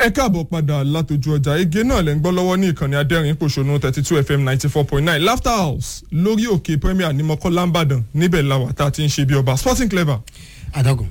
ẹ káàbọ̀ padà látọjú ọjà ege náà lẹ́ ń gbọ́ lọ́wọ́ ní ìkànnì adẹ́rìn pòṣónú thirty two fm ninety four point nine laughter house lórí òkè premier ní mọ́kànlá ńbàdàn níbẹ̀ làwà tá a ti ń ṣe bí ọba sporting clever. àdọ́gùn.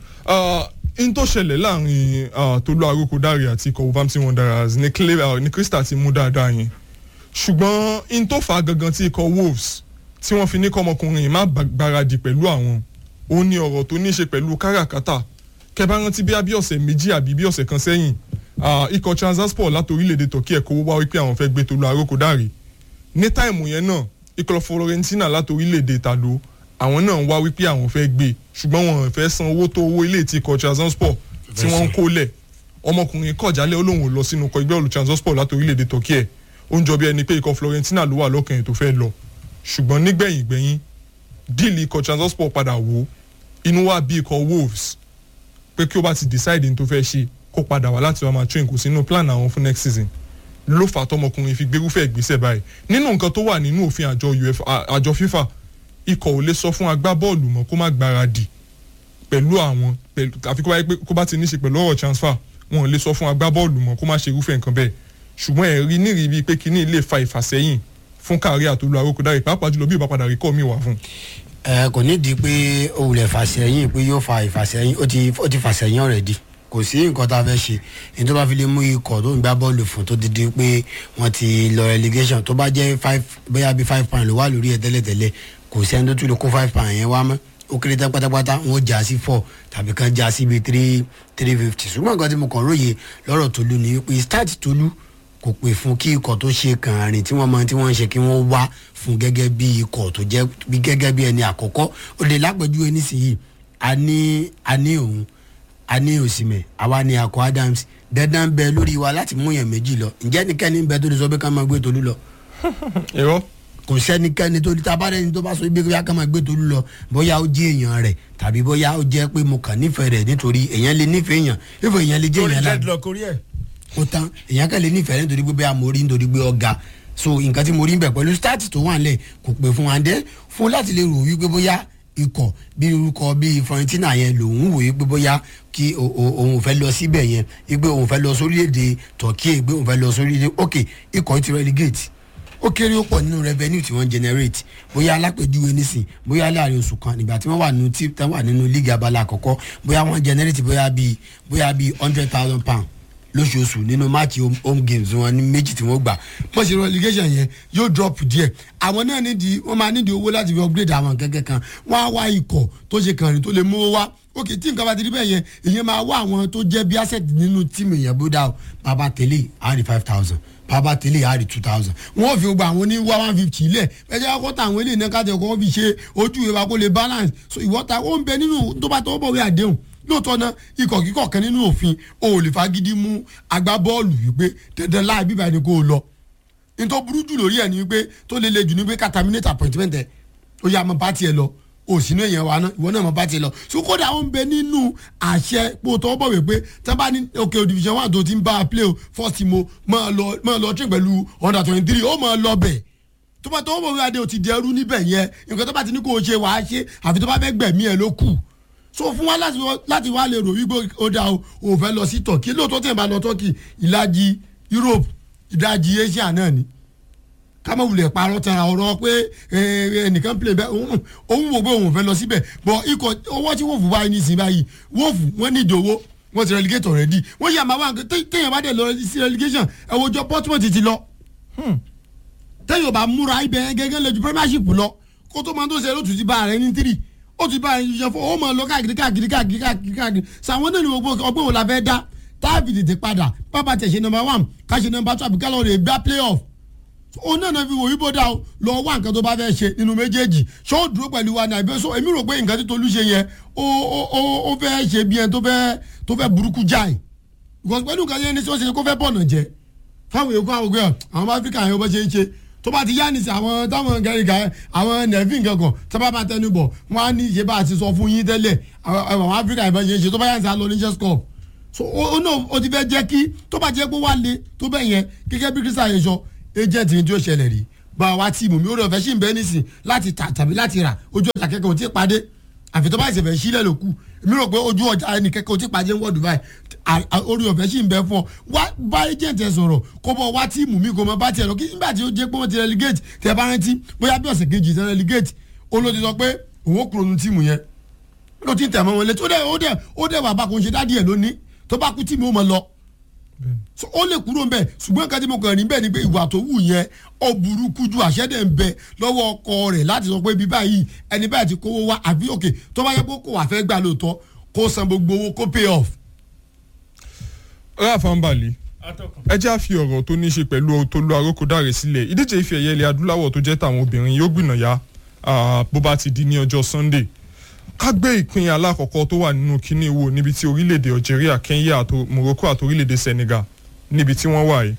n tó ṣẹlẹ̀ láàrin tolú aróko dáre àti ikọ̀ wolverhampton wanderers ní clever ní crystal ti mú dáadáa yẹn ṣùgbọ́n n tó fà á gangan tí ikọ̀ wolves tí wọ́n fi ní kọ́mọkùnrin má gbáradì pẹ̀lú àwọn ó ní ọ̀rọ̀ tó ní í ṣe pẹ̀lú káràkátà kẹbà rántí bí abí ọ̀sẹ̀ méjì àbí bí ọ̀sẹ̀ kan sẹ́yìn ikọ̀ transasport láti orílẹ̀-èdè turkey ẹ̀kọ́ wá wípé àwọn fẹ́ gbé tolú aróko dáre ní táìmù yẹn náà ikọ̀ florentina láti orílẹ̀-èdè tàdó àwọn náà wá wípé àwọn fẹ́ gbé ṣùgbọ́n wọn fẹ́ san owó tó owó ilé tí ikọ̀ transasport tí wọ́n ń kó lẹ̀ ọmọkùnrin kọ̀jálẹ̀ olóhùn lọ sínú ikọ̀ ìgbẹ́ olù transasport láti orílẹ̀-èdè turkey ẹ̀ ó ń jọ bí ẹni pé ikọ̀ florentina ló wà lọ́kàn tó fẹ́ lọ ṣùgbọ́n nígbẹ̀yìn gbẹ̀yìn díìlì ikọ̀ transasport padà wò inú wa bí ikọ̀ wolves pé kí o bá ti decide ní tó fẹ́ ṣe kó padà wá láti wá máa train kò sínú plan àwọn fún next season ló fà tọmọkùnrin fi gbérúfẹ́ ìgbésẹ̀ báyìí nínú nǹkan tó wà nínú òfin àjọ uefa àjọ fifa ikọ̀ ò lè sọ fún agbábọ́ọ̀lù mọ́ kó má gbáradì pẹ̀lú àwọn àfi kó bá ti ní ṣe pẹ̀lú ọ̀rọ̀ transfer wọn ò lè sọ fún agbábọ́ọ̀lù mọ́ kó má ṣe irúfẹ́ nǹkan bẹ́ẹ̀ ṣùgbọ́n ẹ̀rí nírìí bíi pé kíní lè fa ìfàsẹ́yìn fún kárí àtolú arókòdárì pàápàá jùlọ bí ìbá padà rí kọ́ mi wà fún. ẹ kò nídìí pé òwúlẹ̀ fàsẹ́yìn pé yóò fa ìfàsẹ́yìn ó ti ó ti fàsẹ́yìn already kò sí nǹkan tá a fẹ́ ṣe èyí tó bá fi lè mú ikọ̀ tó ń gbá bọ́ọ̀lù fún tó dídí pé wọ́n ti lọ relegation tó bá jẹ́ five bóyá bíi five pound ló wà lórí ẹ̀ tẹ́lẹ̀tẹ́lẹ̀ kò sẹ́ni tó tún lè kó five pound yẹn wá mọ́ ó kéré tán pátápátá wọn ó já sí four tàbí kan já sí bíi three three fifty ṣùgbọ́n nǹkan tí mo kàn róye lọ́rọ̀ Tolú ni pé start Tolú kò pè fún kí ikọ̀ tó ṣe kàn rìn tí wọ́n mọ tí wọ́n ń ṣe kí wọ́n wá fún gẹ́gẹ́ bí ikọ̀ tó jẹ́ bí gẹ́gẹ́ bí ẹni àkọ́kọ́ ó lè lápẹ̀júwe nísìnyí a ní a ní òun a ní òsìmẹ̀ àwa ní akọ Adams dandan bẹ lórí wa láti mú yẹn méjì lọ ǹjẹ́ nìkẹ́ni bẹ tó lè sọ pé ká máa gbé Tolú lọ. irọ́ kò sẹ́nikẹ́ni tó tabarẹ́ni tó bá sọ ibi ká máa gbé Tolú lọ bóyá ó jẹ́ èèyàn rẹ̀ tàbí bóyá ó jẹ́ pé mo kàn nífẹ̀ẹ́ rẹ̀ nítorí èèyàn lè nífẹ̀ẹ́ èèyàn ìfọ̀ èèyàn lè jẹ́ èèyàn láàbù ó tán èèyàn kan lè nífẹ̀ẹ́ nítorí pé bẹ́ẹ̀ mo rí nítorí pé ọ̀gá so nǹkan tí mo rí bẹ̀ pẹ̀lú start tó wà nílẹ̀ kò pè fún wa dé fún láti lè rò wípé bóyá ikọ̀ bí orúkọ bí Fiorentina yẹn lòun wò wípé bóyá kí òun fẹ́ lọ síbẹ̀ yẹn wípé òun fẹ́ lọ sórílẹ̀-èdè Turkey wípé òun fẹ́ lọ sórílẹ̀-èdè ok ikọ̀ ti relegate ó kéré ó pọ̀ nínú revenue tí wọ́n generate bóyá alápèjúwe nísìn bóyá láàrin oṣù kan nígbà tí wọ́n wà nínú tí wọ́n wà nínú league abala àkọ́kọ́ bóyá wọ́n generate bóyá bíi bóyá bíi hundred thousand pound lóṣooṣù nínú máàkì home games wọn ní méjì tí wọ́n gbà wọ́n ṣe relegation yẹn yóò drop díẹ̀ àwọn náà nídìí wọ́n máa nídìí owó láti fi upgrade àwọn kẹ̀kẹ́ kan wọ́n á wá ikọ̀ tó ṣe kàrin tó lè mú wá ok tí nǹkan bá ti rí bẹ́ẹ̀ yẹn èyàn máa wá àwọn tó jẹ́ bí asset nínú tíìmù yẹn bó dá o bàbá tẹ̀lé àárí five thousand bàbá tẹ̀lé àárí two thousand wọ́n fi gba àwọn ní one one fifty ilẹ̀ ẹ̀jẹ̀ akọ́ta àwọn eléyìí náà kájọ kọ́ fi ṣe ojú ìwà kó lè balance so ìwọ́ta ó ń bẹ nínú tó bá tọwọ́ bọ̀wé àdéhùn lóòótọ́ náà ikọ̀ kíkọ̀ kan nínú òfin o ò lè fagídí mú agbábọ́ọ̀lù wípé dandan láì bíbá ẹni kó o lọ nítorí burú jù lórí ẹ̀ ni wípé tó lè le jù ní pé kataminate appointment ẹ̀ ó yà mọ́ bá tiẹ̀ lọ o sì ní èèyàn wa náà ìwọ náà mọ́ bá tiẹ̀ lọ so kódà ó ń bẹ nínú àṣẹ pé o tọwọ́ bọ̀ wípé tí wọ́n bá ní òkè division one tó ti ń bá a play o first mo máa lọ máa lọ train pẹ̀lú under twenty three ó máa lọ bẹ̀ tó bá tọwọ́ bọ̀ wípé adé o ti dẹrú níbẹ̀ yẹn nǹkan tó bá ti ní kó o ṣe wàá ṣe àfi tó bá fẹ́ gbẹ̀mí ẹ̀ ló kù so fún wa láti wá lè rò wípé ó dáa o fẹ́ lọ sí turkey lóòótọ́ tí ẹ̀ bá lọ turkey ìlàjì europe ìdajì asia náà ni kámọ́ wulẹ̀ parọ́ tara ọ̀rọ̀ pé ẹnìkan play bẹ́ẹ̀ òun wò pé òun fẹ́ lọ síbẹ̀ bọ̀ ikọ̀ owó tí wọ́ọ̀fù báyìí ní ìsìn báyìí wọ́ọ̀fù wọ́n ní ìdòwó wọ́n ti relegate already wọ́n yà máa wá téèyàn bá dẹ̀ lọ sí relegation ẹ̀wọ̀jọ portmont ti lọ téèyàn bá múra ibẹ̀ gẹ́gẹ́ lẹ́jú premiership lọ kó tó máa tó ṣe lótú ti bá rẹ̀ ní three ó ti bá ẹyin ṣe fún ó máa lọ káàkiri káàkiri káàkiri káàkiri káàkiri sàwọn náà ni gbogbo ọgbọ́n wo la fẹ́ dá táàbì tètè padà pápá tẹ̀ ṣe nọmba one ká ṣe nọmba two àbí ká lọ rè gbá playoff òun náà náà fi wò yíbo dá o lọ wá nǹkan tó bá fẹ́ ṣe nínú méjèèjì ṣé ó dúró pẹ̀lú wa ní àbí so èmi rò pé nǹkan tí Tolú ṣe yẹn ó ó ó fẹ́ ṣe bí ẹni tó fẹ́ tó fẹ́ burúkú jáì because pẹ̀lú nǹkan yẹn ní tí wọ́n ṣe kó fẹ́ bọ̀nà jẹ fáwọn èèkó àwọn ògbẹ́ àwọn áfíríkà yẹn bó ṣe ń ṣe tó bá ti yá ní sí àwọn táwọn gẹ̀rìgà àwọn nẹ̀fín kankan tó bá máa tẹnu bọ̀ wọ́n á ní ṣe bá a ti sọ fún yín tẹ́lẹ̀ àwọn áfíríkà ìbọn ṣe ń ṣe tó bá yá ní sí àlọ́ ní chess-cup so ó náà ó ti fẹ́ jẹ́ kí tó bá jẹ́ pé wá le tó bẹ́ẹ̀ yẹn gẹ́gẹ́ bí kírísà yẹn sọ agent ní tí ó ṣẹlẹ̀ rí bá wa tíìmù mi ó rẹ̀ fẹ́ sí ìbẹ́ nísìn láti tà tàbí láti rà ojú ọjà kẹ́kọ̀ọ́ tí ì padé àfi tó bá ìṣẹ̀fẹ̀ sílẹ̀ ló kù mi rò pé ojú ọjà ẹnì kẹ́kẹ́ o ti pàjẹ́ wọ́ọ̀dù báyìí à- à- orí ọ̀fẹ́ sì ń bẹ fún ọ wá bá agent ẹ sọ̀rọ̀ kó bọ̀ wá tíìmù mi kó mọ bá tiẹ̀ lọ kí nígbà tí ó jẹ́ pé wọ́n ti relegate tẹ bá rántí bóyá bí ọ̀sẹ̀ kejì tẹ relegate ó ló ti sọ pé òun ó kúrò nu tíìmù yẹn ló ti ń tẹ̀ mọ́ wọn létí ó dẹ̀ ó dẹ̀ ó dẹ̀ bàbá kò ń ṣe dádì ẹ̀ lónìí tó bá kú tíìmù ó mọ lọ so ó lè kúrò nbẹ ṣùgbọ́n nǹkan tí mo kàn rí bẹ́ẹ̀ ni pé ìwà tó wù yẹn ó burúkú ju àṣẹ́dẹ̀ ń bẹ lọ́wọ́ ọkọ rẹ̀ láti sọ pé bí báyìí ẹni báyìí ti kówó wá àbí òkè tó bá yẹ kó kò wá fẹ́ gbà lóòótọ́ kó san gbogbo owó kó pay off. ráàfà ń balẹ̀ ẹ jẹ́ àfi ọ̀rọ̀ tó ní í ṣe pẹ̀lú Tolú Arókòdáre sílẹ̀ ìdíje ife ẹ̀yẹ ilẹ̀ adúláwọ̀ tó jẹ́ tàwọn obìnrin yóò gbìnàyà bó bá ti di ní ọjọ́ Sunday ká gbé ìpín alákọ̀ọ́kọ́ tó wà nínú kíní wo níbi tí orílẹ̀-èdè Algeria Kenya àti Morocco àti orílẹ̀-èdè Senegal níbi tí wọ́n wà yìí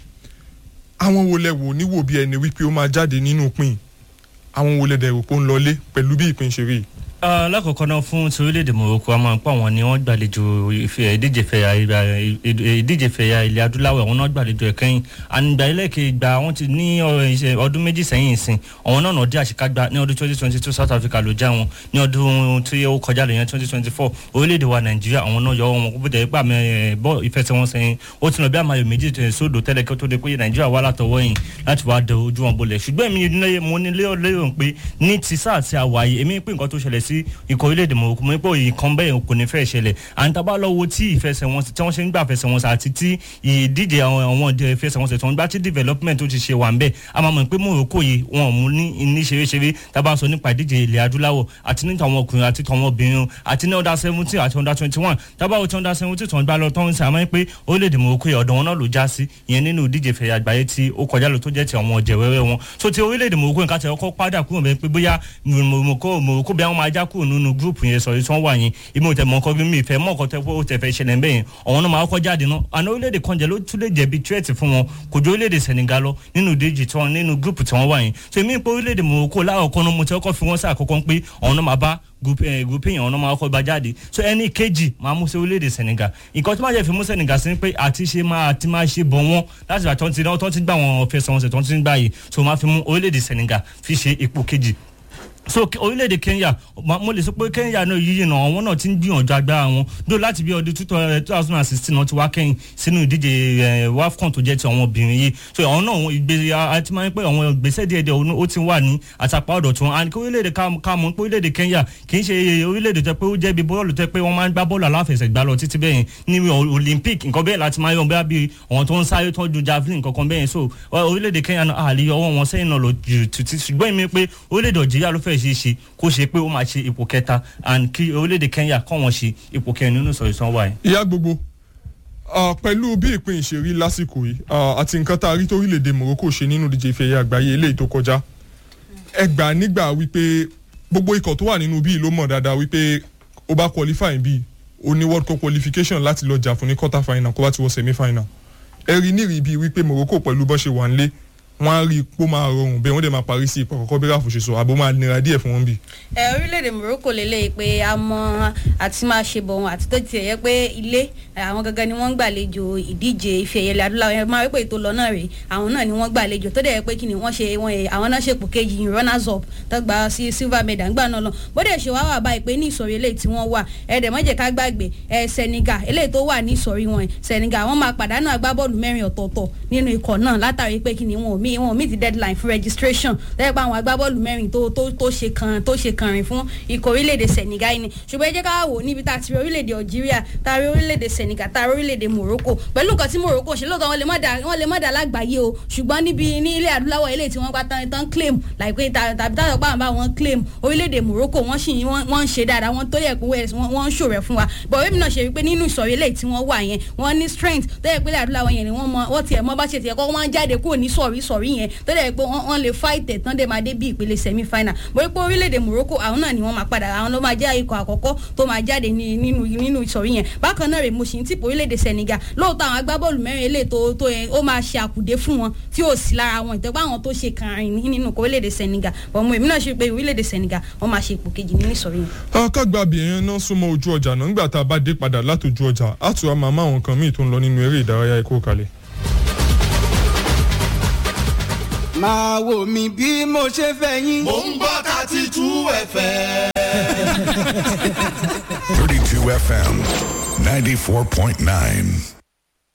àwọn wo lẹ wò níwò bí ẹni wípé ó máa jáde nínú pín àwọn wo lẹ dẹ̀rù pé ó ń lọlé pẹ̀lú bí ìpín ṣe rí yìí. lákọ̀ọ́kọ́ náà fún ti orílẹ̀-èdè Morocco a máa ń pa wọn ni wọ́n gbàlejò ìfe- ìdíje fẹ̀yà ìdíje fẹ̀yà ilẹ̀ adúláwọ̀ àwọn náà gbàlejò ẹ̀ kẹ́yìn ànígbà ẹlẹ́kẹ̀ ìgbà wọn ti ní ọ̀rọ̀ ìṣe- ọdún méjì sẹ́yìn ìsìn àwọn náà náà dé àṣekágbá ní ọdún twenty twenty two South Africa ló já wọn ní ọdún tí ó kọjá lè yẹn twenty twenty four orílẹ̀-èdè wa Nàìjíríà àwọn náà yọ wọn kó bẹ̀rẹ̀ pàmì bọ́ ìfẹsẹ̀wọnsẹ̀ ó ti lọ bí àmàlò méjì tẹ̀ sódò tẹ́lẹ̀ kí ó tó de pé Nàìjíríà wà látọwọ́ yìí láti wá dẹ ojú wọn bolẹ̀ ṣùgbọ́n èmi ní mo ní lérò lérò pé ní ti sáà tí a wà yìí èmi pé nǹkan tó ṣẹlẹ̀ sí ikọ̀ orílẹ̀-èdè Morocco mo ní pé nǹkan bẹ́ẹ̀ kò ní fẹ́ ṣẹlẹ̀ à ń tabá lọ́wọ́ tí ìfẹsẹ̀wọnsẹ̀ tí wọ́n ṣe ń gbà fẹsẹ̀wọnsẹ̀ àti tí ìdíje àwọn àwọn ìfẹsẹ̀wọnsẹ̀ tó ń gbá tí development tó ti ṣe wà ń bẹ̀ a máa mọ̀ pé Morocco yìí wọn ò mú ní ní ṣeréṣeré tábà sọ nípa ìdíje ilẹ̀ adúláwọ̀ àti ní tàwọn ọkùnrin àti tàwọn obìnrin àti ní under seventeen àti under twenty one tábà wò tí under seventeen tó ń gbá lọ tó ń sè àmọ́ pé orílẹ̀-èdè Morocco yìí ọ̀dọ̀ wọn náà ló já sí ìyẹn nínú ìdíje fẹ̀yà àgbáyé tí ó kọjá lọ tó jẹ́ ti àwọn ọ̀jẹ̀ wẹ́wẹ́ wọn so ti orílẹ̀-èdè Morocco nǹkan tẹ̀ ọkọ̀ padà kúrò bẹ́ẹ̀ pé bóyá Morocco Morocco bí àwọn máa já kúrò nínú gúrùpù yẹn sọ̀rọ̀ tí wọ́n wà yẹn ìmọ̀ tẹ̀ mọ́ nǹkan mi ìfẹ́ mọ́ nǹkan tẹ́ ó tẹ̀ fẹ́ ṣẹlẹ̀ bẹ́ẹ̀ yẹn ọ̀hún náà máa kọ́ jáde náà àná orílẹ̀-èdè kan jẹ́ ló tún lè jẹ̀bi tírẹ̀tì fún wọn kò ju orílẹ̀-èdè Senegal lọ nínú ìdíje tí wọ́n nínú gúrùpù tí wọ́n wà yẹn so èmi pé orílẹ̀-èdè Morocco láàkọ́ náà mo ti kọ́kọ́ fi wọ́n sí àkọ́kọ́ pé ọ̀hún náà máa bá group yẹn ọ̀nà máa kọ́ bá jáde so ẹni kejì máa mú sí orílẹ̀-èdè Senegal nǹkan tí máa jẹ́ fi mú Senegal sí pé àti ṣe máa àti máa ṣe bọ̀ wọ́n láti ìgbà tó ń ti náà tó ń ti gbà wọn fẹsẹ̀wọnsẹ̀ tó ń ti gbà yìí so máa fi mú orílẹ̀-èdè Senegal fi ṣe ipò kejì so orílẹ̀-èdè Kenya mo lè sọ pé Kenya náà yíyí náà àwọn náà ti ń gbìyànjú agbára wọn dó láti bí ọdún two thousand and sixteen náà ti wá kẹ́yìn sínú ìdíje WAFCON tó jẹ́ ti àwọn obìnrin yìí so àwọn náà ìgbésẹ̀ àti máa ń pẹ́ àwọn ìgbésẹ̀ díẹ̀ díẹ̀ ó ti wà ní àtàpá ọ̀dọ̀ tí wọ́n and kí orílẹ̀-èdè ká mọ̀ pé orílẹ̀-èdè Kenya kì í ṣe orílẹ̀-èdè tẹ́ pé ó jẹ́ bí bọ́ọ̀lù tẹ́ pé wọ́n máa ń gbá bọ́ọ̀lù aláfẹsẹ̀gbá lọ títí bẹ́ẹ̀ ní Olympic nǹkan bẹ́ẹ̀ láti máa yọ bẹ́ẹ̀ bí àwọn tó ń sáré tó ń ju javelin kankan bẹ́ẹ̀ so orílẹ̀-èdè Kenya náà àlè ọwọ́ wọn sẹ́yìn náà lọ jù títí ṣùgbọ́n èmi pé orílẹ̀-èdè Algeria ló fẹ́ ṣe é ṣe kó ṣe pé ó máa ṣe ipò kẹta and kí orílẹ̀-èdè Kenya kọ́ wọn ṣe ipò kẹrin nínú ìsọ̀rọ̀ ìsanwó wa yìí. ìyá gbogbo pẹ̀lú bí ìpín ìṣèrí lásìkò yìí àti nǹkan tá a rí torílẹ̀-èdè Morocco ṣe nínú ìdíje ife ẹ̀yẹ àgbáyé eléyìí tó kọjá ẹ gbà nígbà wípé gbogbo ikọ̀ tó wà nínú bíi ló mọ̀ dáadáa wípé ó bá qualify bíi ó ní world cup qualification láti lọ jà fún ní quarter final kó bá ti wọ semi final ẹ rí nírìí bíi wípé Morocco pẹ̀lú bó ṣe wà nílé wọn á rí i pé ó máa rọrùn bẹ́ẹ̀ wọ́n dẹ̀ máa parí sí ipò àkọ́kọ́ bí ráfù ṣe sọ àbó máa nira díẹ̀ fún wọn bí. ẹ orílẹ̀-èdè Morocco lélẹ́yìí pé a mọ àti máa ṣe bọ̀ wọn àti tó tiẹ̀ yẹ pé ilé àwọn gangan ni wọ́n ń gbàlejò ìdíje ife ẹ̀yẹ adúláwọ̀ ẹ máa rí pé ètò lọ náà rèé àwọn náà ni wọ́n gbàlejò tó dẹ̀ yẹ pé kí ni wọ́n ṣe wọn àwọn náà ṣèpò kejì runners up tó gba sí silver medal ńgbà náà lọ bó dẹ̀ ṣe wá wà báyìí pé ní ìsọ̀rí eléyìí tí wọ́n wà ẹ dẹ̀ má jẹ́ ká gbàgbé ẹ Senegal eléyìí tó wà ní ìsọ̀rí wọn Senegal wọ́n máa pàdánù agbábọ́ọ̀lù mẹ́rin ọ̀tọ̀ọ̀tọ̀ nínú ikọ̀ náà látàrí pé kí ni wọn ò mí wọn ò mí ti deadline fún registration lẹ́yìn pé àwọn agbábọ́ọ̀lù mẹ́rin tó tó tó ṣe kan tó ṣe kan rìn fún ikọ̀ orílẹ̀-èdè Senegal ni ṣùgbọ́n ẹ jẹ́ ká wò níbi tá a ti rí orílẹ̀-èdè Algeria tá a rí orílẹ̀-èdè Senegal tá a rí orílẹ̀-èdè Morocco pẹ̀lú nǹkan tí Morocco ṣe lóòótọ́ wọn lè má dà wọn lè má dà lágbàáyé o ṣùgbọ́n níbi ní ilẹ̀ adúláwọ̀ ilé tí wọ́n gbá tán tán claim láìpẹ́ tàbí táwọn pa àbá wọn claim orílẹ̀-èdè Morocco wọ́n sì wọ́n ń ṣe dáadáa wọ́n tó yẹ pé wọ́n ń ṣòrẹ̀ fún wa bọ̀ wẹ́mi náà ṣe wípé nínú ìsọ̀rí ilé tí wọ́n wà yẹn wọ́n ní strength tó yẹ pé ilẹ̀ adúláwọ̀ yẹn ni wọ́n mọ wọ́n tiẹ̀ mọ́ bá ṣe tiẹ̀ kọ́ wọ́n jáde kúrò ní sọ̀rí sọ̀rí yẹn tó yẹ pé wọ́n lè fight ẹ̀ tán dé máa dé bí ìpele semi final mo rí pé orílẹ̀-èdè Morocco àwọn náà ni wọ́n máa padà àwọn ló máa jẹ́ ikọ̀ àkọ́kọ́ tó máa jáde nínú nínú ìsọ̀rí yẹn bákan náà rè mo sì ń tìpó orílẹ̀-èdè Senegal lóòótọ́ àwọn agbábọ́ọ̀lù mẹ́rin eléyìí tó tó yẹn ó máa ṣe àkùdé fún wọn tí ò sí lára wọn ìtẹ́gbà àwọn tó ṣe kàrin nínú orílẹ̀-èdè Senegal bọ̀ mo èmi náà ṣe pé orílẹ̀-èdè Senegal wọ́n máa ṣe ipò kejì nínú ìsọ̀rí yẹn. kágbá abìyẹn náà súnmọ́ ojú ọjà náà nígbà tá a bá dé padà látòjú ọjà á tún á máa má àwọn kan míì tó ń lọ nínú eré ìdárayá ikú kalẹ̀. máa wò mí bí mo ṣe fẹ́ yín. mò ń gbọ́ thirty two ẹ̀fẹ̀. 32 FM, 94.9.